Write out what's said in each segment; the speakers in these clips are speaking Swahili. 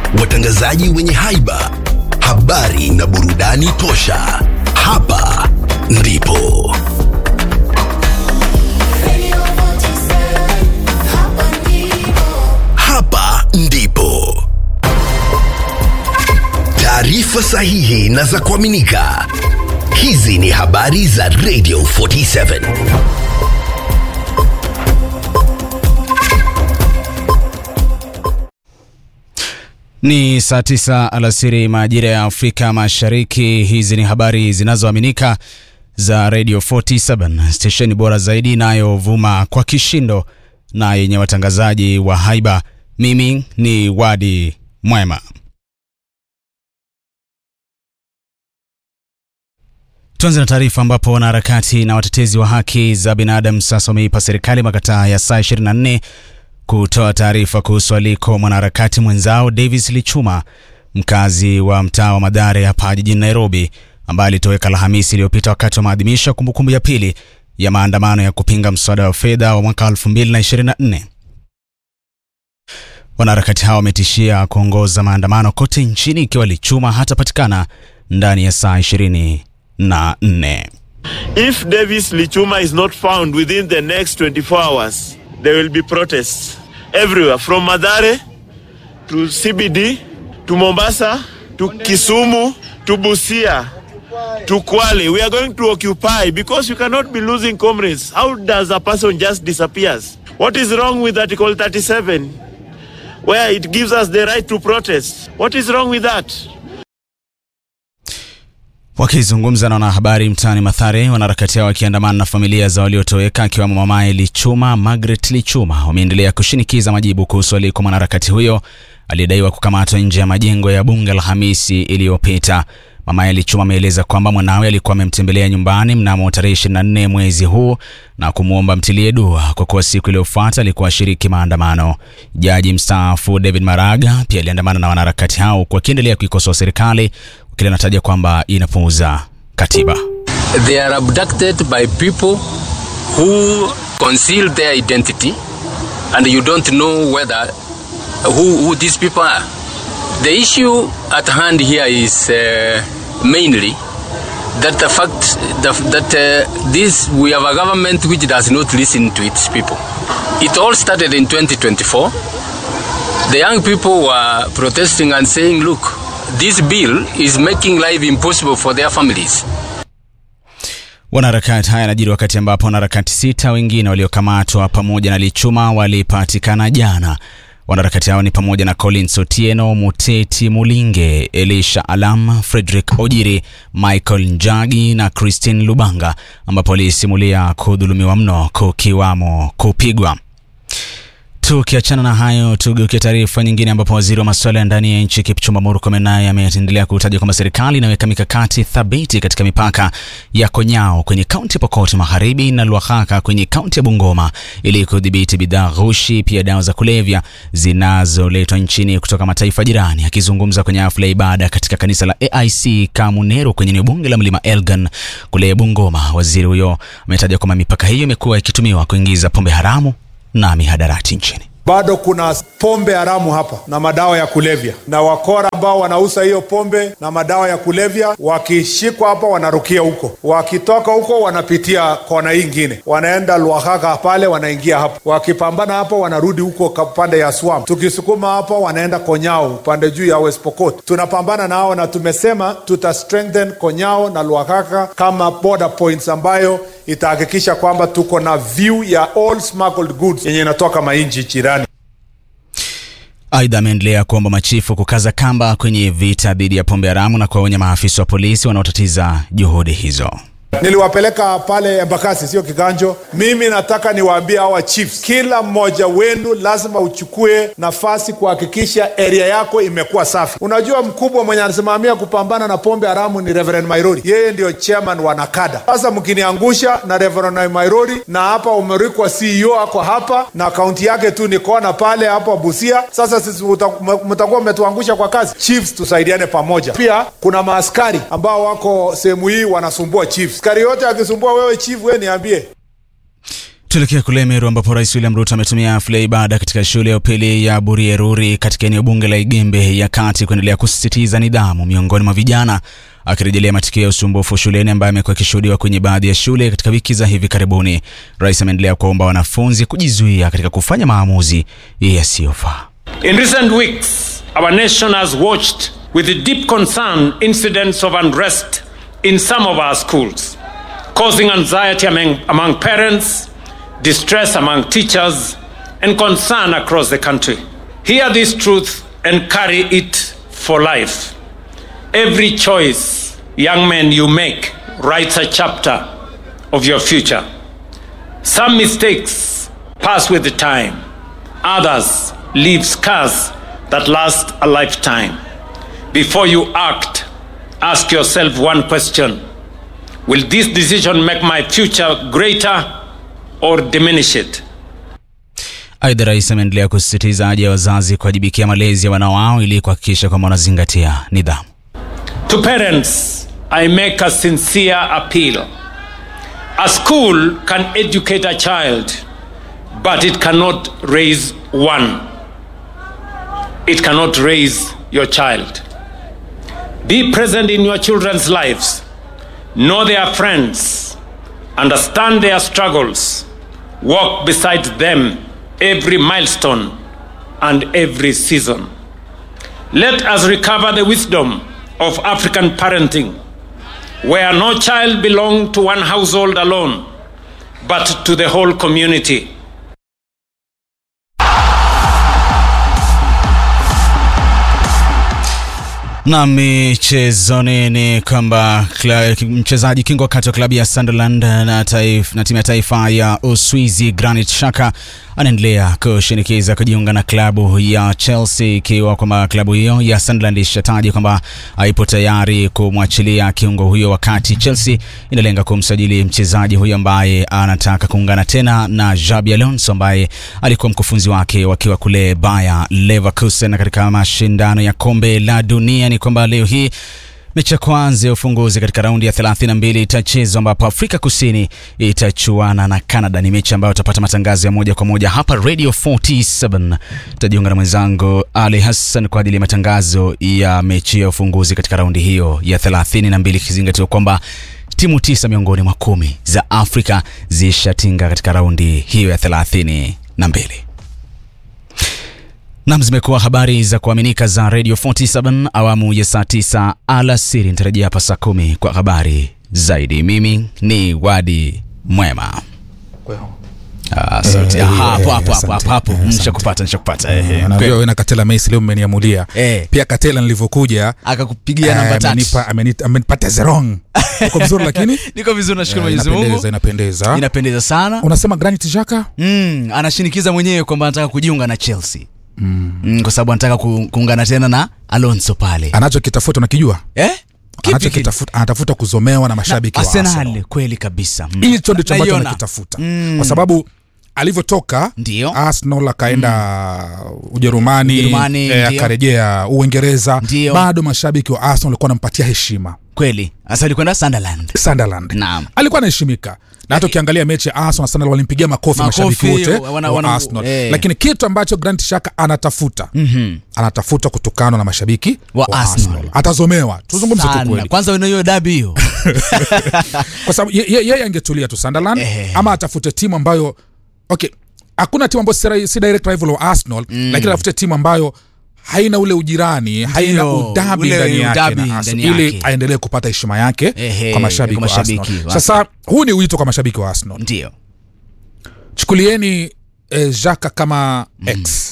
watangazaji wenye haiba, habari na burudani tosha. Hapa ndipo hapa ndipo taarifa sahihi na za kuaminika. Hizi ni habari za Radio 47. Ni saa tisa alasiri majira ya Afrika Mashariki. Hizi ni habari zinazoaminika za Radio 47, stesheni bora zaidi inayovuma kwa kishindo na yenye watangazaji wa haiba. Mimi ni Wadi Mwema. Tuanze na taarifa ambapo wanaharakati na watetezi wa haki za binadamu sasa wameipa serikali makataa ya saa 24 kutoa taarifa kuhusu aliko mwanaharakati mwenzao Davis Lichuma, mkazi wa mtaa wa Madhare hapa jijini Nairobi, ambaye alitoweka Alhamisi iliyopita wakati wa maadhimisho ya kumbukumbu ya pili ya maandamano ya kupinga mswada wa fedha wa mwaka 2024. Wanaharakati hao wametishia kuongoza maandamano kote nchini ikiwa Lichuma hatapatikana ndani ya saa 24. If Davis Lichuma is not found within the next 24 hours, there will be protests everywhere from Madare to CBD to Mombasa to Kisumu to Busia to Kwale. We are going to occupy because you cannot be losing comrades. How does a person just disappears? What is wrong with Article 37 where it gives us the right to protest? What is wrong with that? Wakizungumza na wanahabari mtaani Mathare, wanaharakati hao wakiandamana na familia za waliotoweka akiwemo mamaye Lichuma, Margaret Lichuma, wameendelea kushinikiza majibu kuhusu aliko mwanaharakati huyo aliyedaiwa kukamatwa nje ya majengo ya bunge Alhamisi iliyopita. Mamaye Lichuma ameeleza kwamba mwanawe alikuwa amemtembelea nyumbani mnamo tarehe 24 mwezi huu na kumwomba mtilie dua kwa kuwa siku iliyofuata alikuwa ashiriki maandamano. Jaji mstaafu David Maraga pia aliandamana na wanaharakati hao huku akiendelea kuikosoa serikali kile anataja kwamba inapuuza katiba. They are abducted by people who conceal their identity and you don't know whether who, who these people are. The issue at hand here is uh, mainly that the fact that, that uh, this we have a government which does not listen to its people. It all started in 2024. The young people were protesting and saying, look, this bill is making life impossible for their families. Wanaharakati haya yanajiri wakati ambapo wanaharakati sita wengine waliokamatwa pamoja na Lichuma walipatikana jana. Wanaharakati hao ni pamoja na Collins Otieno, Muteti Mulinge, Elisha Alam, Frederick Ojiri, Michael Njagi na Christine Lubanga, ambapo walisimulia kudhulumiwa mno kukiwamo kupigwa. Tukiachana na hayo, tugeukia taarifa nyingine ambapo waziri wa masuala ya ndani ya nchi Kipchumba Murkomen naye ameendelea kutaja kwamba serikali inaweka mikakati thabiti katika mipaka ya Konyao kwenye kaunti ya Pokot Magharibi na Lwakhakha kwenye kaunti ya Bungoma ili kudhibiti bidhaa ghushi, pia dawa za kulevya zinazoletwa nchini kutoka mataifa jirani. Akizungumza kwenye hafla ya ibada katika kanisa la AIC Kamunero kwenye eneo bunge la Mlima Elgon kule Bungoma, waziri huyo ametaja kwamba mipaka hiyo imekuwa ikitumiwa kuingiza pombe haramu na mihadarati nchini. bado kuna pombe haramu hapa na madawa ya kulevya, na wakora ambao wanauza hiyo pombe na madawa ya kulevya wakishikwa hapa wanarukia huko, wakitoka huko wanapitia kona hii ingine, wanaenda Lwakhakha pale, wanaingia hapo, wakipambana hapo wanarudi huko ka- pande ya Swam, tukisukuma hapo wanaenda Konyao pande juu ya West Pokot. Tunapambana nao na tumesema tuta strengthen Konyao na Lwakhakha kama border points ambayo itahakikisha kwamba tuko na view ya all smuggled goods yenye inatoka mainchi jirani. Aidha, ameendelea kuomba machifu kukaza kamba kwenye vita dhidi ya pombe haramu na kuwaonya maafisa wa polisi wanaotatiza juhudi hizo. Niliwapeleka pale Embakasi, sio Kiganjo. Mimi nataka niwaambie hawa chiefs, kila mmoja wenu lazima uchukue nafasi kuhakikisha area yako imekuwa safi. Unajua, mkubwa mwenye anasimamia kupambana na pombe haramu ni Reverend Mairori, yeye ndio chairman wa Nakada. Sasa mkiniangusha na Reverend Mairori, na hapa umerikwa CEO ako hapa na kaunti yake tu ni kona pale hapa Busia. Sasa sisi muta- mtakuwa mmetuangusha kwa kazi. Chiefs, tusaidiane pamoja. Pia kuna maaskari ambao wako sehemu hii wanasumbua chiefs. Askari yote akisumbua wewe chief, wewe niambie. Tuelekea kule Meru ambapo Rais William Ruto ametumia hafla ya ibada katika shule ya upili ya Burieruri katika eneo bunge la Igembe ya kati kuendelea kusisitiza nidhamu miongoni mwa vijana, akirejelea matukio ya usumbufu shuleni ambayo amekuwa akishuhudiwa kwenye baadhi ya shule katika wiki za hivi karibuni. Rais ameendelea kuwaomba wanafunzi kujizuia katika kufanya maamuzi yasiyofaa. In recent weeks, our nation has watched with deep concern incidents of unrest in some of our schools, causing anxiety among, among parents, distress among teachers, and concern across the country. Hear this truth and carry it for life. Every choice, young men, you make writes a chapter of your future. Some mistakes pass with the time, others leave scars that last a lifetime. Before you act, ask yourself one question Will this decision make my future greater or diminish it? Aidha, rais ameendelea kusisitiza haja ya wazazi kuwajibikia malezi ya wana wao ili kuhakikisha kwamba wanazingatia nidhamu. To parents, I make a sincere appeal. A school can educate a child, but it cannot raise one. It cannot raise your child. Be present in your children's lives. Know their friends. Understand their struggles. Walk beside them every milestone and every season. Let us recover the wisdom of African parenting, where no child belongs to one household alone, but to the whole community. Na michezoni ni kwamba kla- mchezaji kingo wakati wa klabu ya Sunderland na, taif, na timu ya taifa ya Uswizi Granit Xhaka anaendelea kushinikiza kujiunga na klabu ya Chelsea, ikiwa kwamba klabu hiyo ya Sunderland ishataji kwamba haipo tayari kumwachilia kiungo huyo, wakati Chelsea inalenga kumsajili mchezaji huyo ambaye anataka kuungana tena na Xabi Alonso ambaye alikuwa mkufunzi wake wakiwa kule Bayer Leverkusen katika mashindano ya kombe la dunia. Ni kwamba leo hii mechi ya kwanza ya ufunguzi katika raundi ya 32 itachezwa ambapo Afrika Kusini itachuana na Canada. Ni mechi ambayo utapata matangazo ya moja kwa moja hapa Radio 47. Tutajiunga na mwenzangu Ali Hassan kwa ajili ya matangazo ya mechi ya ufunguzi katika raundi hiyo ya 32, ikizingatiwa kwamba timu tisa miongoni mwa kumi za Afrika zishatinga katika raundi hiyo ya 32. Nam, zimekuwa habari za kuaminika za Radio 47 awamu ya saa 9 alasiri. Nitarejea hapa saa kumi kwa habari zaidi. Mimi ni Wadi Mwema. Ah, sauti. Eh, Ah, eh, hapo hapo asante. hapo hapo hapo. Eh, asante. Nishakupata, nishakupata. Eh, eh. Anajua Kweli. wewe na Katela Messi leo mmeniamulia. Eh. Pia Katela nilivyokuja Akakupigia namba eh, tatu. amenipa amenipa amenipa zerong. Uko vizuri lakini Niko vizuri, nashukuru Eh, Mwenyezi inapendeza Mungu. inapendeza. Inapendeza sana. Unasema Granit Xhaka? Mm, anashinikiza mwenyewe kwamba anataka kujiunga na Chelsea. Mm, kwa sababu anataka ku, kuungana tena na Alonso pale. Anachokitafuta unakijua? Eh? Kipi kile? Anachokitafuta anatafuta kuzomewa na mashabiki wa Arsenal Arsenal. kweli kabisa. Mm. Hicho ndicho ambacho Naiona. anakitafuta. Mm. Kwa sababu alivyotoka Ndio. Arsenal akaenda Ujerumani, Ujerumani, eh, ndio. akarejea Uingereza, Ndio. bado mashabiki wa Arsenal walikuwa wanampatia heshima. Kweli. Sasa alikwenda Sunderland. Sunderland Naam. alikuwa anaheshimika na hata ukiangalia mechi ya Arsenal na Sunderland walimpigia makofi, Makofi, mashabiki wote wana- wa wana- Arsenal eh. lakini kitu ambacho Granit Xhaka anatafuta Mhm. anatafuta kutukanwa na mashabiki Wa Arsenal. atazomewa tuzungumze tu Sana. kweli Kwanza hiyo dabi hiyo. kwa sababu ye- ye- yeye angetulia tu Sunderland Eh. ama atafute timu ambayo okay hakuna timu ambayo si, si direct rival wa Arsenal lakini atafute timu ambayo haina ule ujirani haina udabi ule ndani yake udabi na Arsenal, ndani ili yake. aendelee kupata heshima yake Ehe, kwa mashabiki kwa wa mashabiki Arsenal. wa Sasa huu ni wito kwa mashabiki wa Arsenal Ndio. chukulieni eh, Xhaka kama ex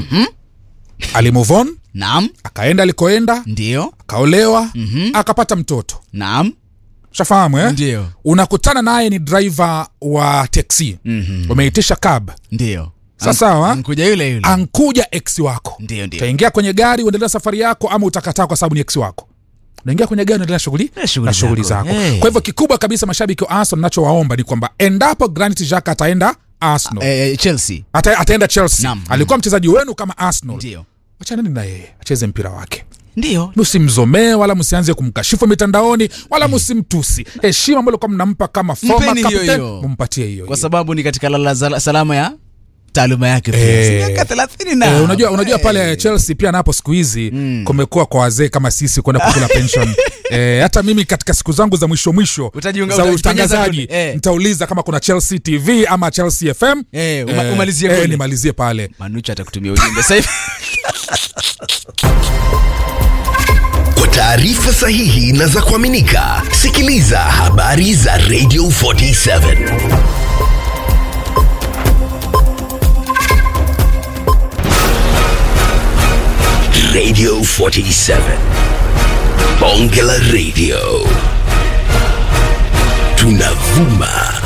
ali move on Naam. akaenda alikoenda Ndio. akaolewa akapata mtoto Naam. shafahamu eh? Ndio. unakutana naye ni driver wa teksi umeitisha cab Ndio. Sa sawa Mkuja yule yule. ankuja ex wako Ndio, ndio. utaingia kwenye gari uendelea safari yako ama utakataa kwa sababu ni ex wako unaingia kwenye gari unaendelea shughuli Na shughuli na shughuli zako. zako Eh. kwa hivyo kikubwa kabisa mashabiki wa arsenal nachowaomba ni kwamba endapo granit Xhaka ataenda arsenal Eh, Chelsea. ata, ataenda chelsea Naam. alikuwa mchezaji wenu kama arsenal Ndio. wachanani na yeye acheze mpira wake ndio msimzomee wala msianze kumkashifu mitandaoni wala msimtusi heshima ambayo kwa mnampa kama former Mpeni hiyo captain, hiyo. mumpatie hiyo kwa hiyo. sababu ni katika lala zala- salama ya taaluma yake pia Eh. Si miaka thelathini na Eh, unajua, unajua Eh. pale chelsea pia napo siku hizi kumekuwa kwa wazee kama sisi kwenda kukula pension eh, hata mimi katika siku zangu za mwisho mwisho Utajiunga- za utajipenyeza utangazaji kule, eh. nitauliza kama kuna chelsea tv ama chelsea fm Eh, uma- umalizie eh, kule. nimalizie pale manucha atakutumia ujumbe sasa hivi Kwa taarifa sahihi na za kuaminika, sikiliza habari za Radio 47 Radio 47 Bonge la Radio tunavuma